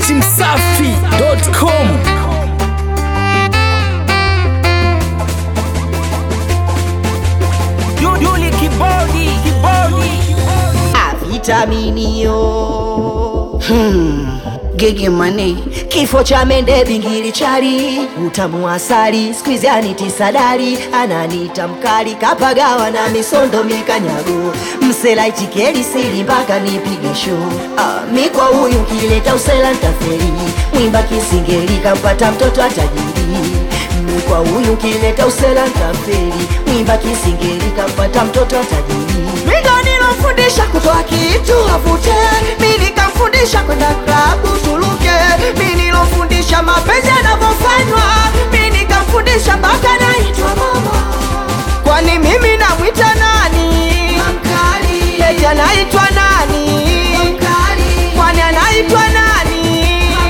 dachimsafi.com Yuli kibodi kibodi vitaminio hmm. Gigi mane kifo cha mende bingili chali utamu wa asali skwizi anitisadari ananita mkali kapagawa na misondo mikanyago msela ichikeli sili mpaka nipige show ah, mi kwa huyu kileta usela ntaferi mwimba kisingeli kampata mtoto atajiri mi kwa huyu kileta usela ntaferi mwimba kisingeli kampata mtoto atajiri mindo nilofundisha kutoa kitu avute mi nikamfundisha kwenda klabu tuluke mi nilofundisha mapenzi yanavyofanywa mi nikamfundisha mpaka naitwa mama kwani mimi namwita nani eti anaitwa nani kwani anaitwa nani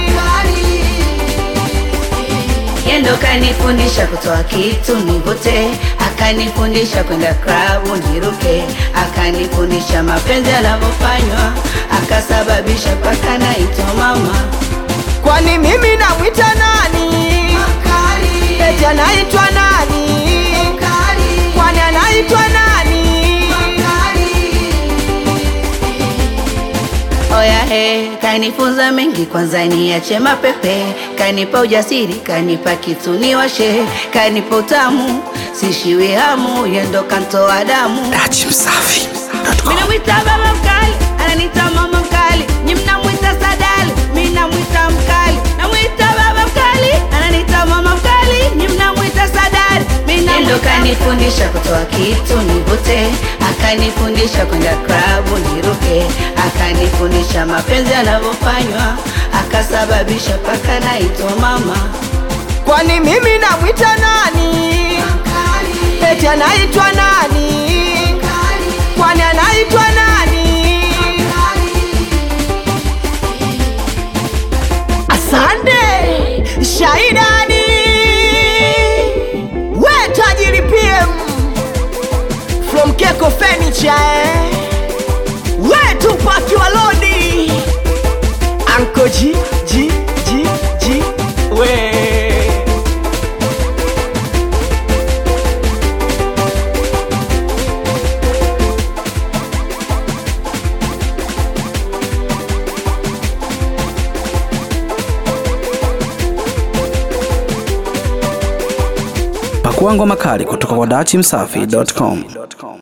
Yendo kanifundisha kutoa kitu nivute, akanifundisha kwenda klabu niruke, akanifundisha mapenzi yanavyofanywa, akasababisha paka naitwa mama. kwani mimi namwita nani eti anaitwa nani kwani anaitwa nani Oya he, kanifunza mengi, kwanza niache mapepe, kanipa ujasiri, kanipa kitu niwashe, kanipa utamu, sishiwi hamu, yendo kantoa damu dachimsafi.com Minamwita baba mkali, ananita mama mkali, nyi mnamwita sadali, mi namwita mkali. Namwita baba mkali, ananita mama mkali, nyi mnamwita sadali, mi namwita kanifundisha kutoa kitu nivute, akanifundisha kwenda klabu niruke, akanifundisha mapenzi yanavyofanywa, akasababisha paka naitwa mama. kwani mimi namwita nani eti anaitwa nani kwani anaitwa nani asante shaidani we tajiri pm from keko furniture eh? we tupaki walodi anko ji ji ji ji we pakuangwa makali kutoka kwa dachimsafi.com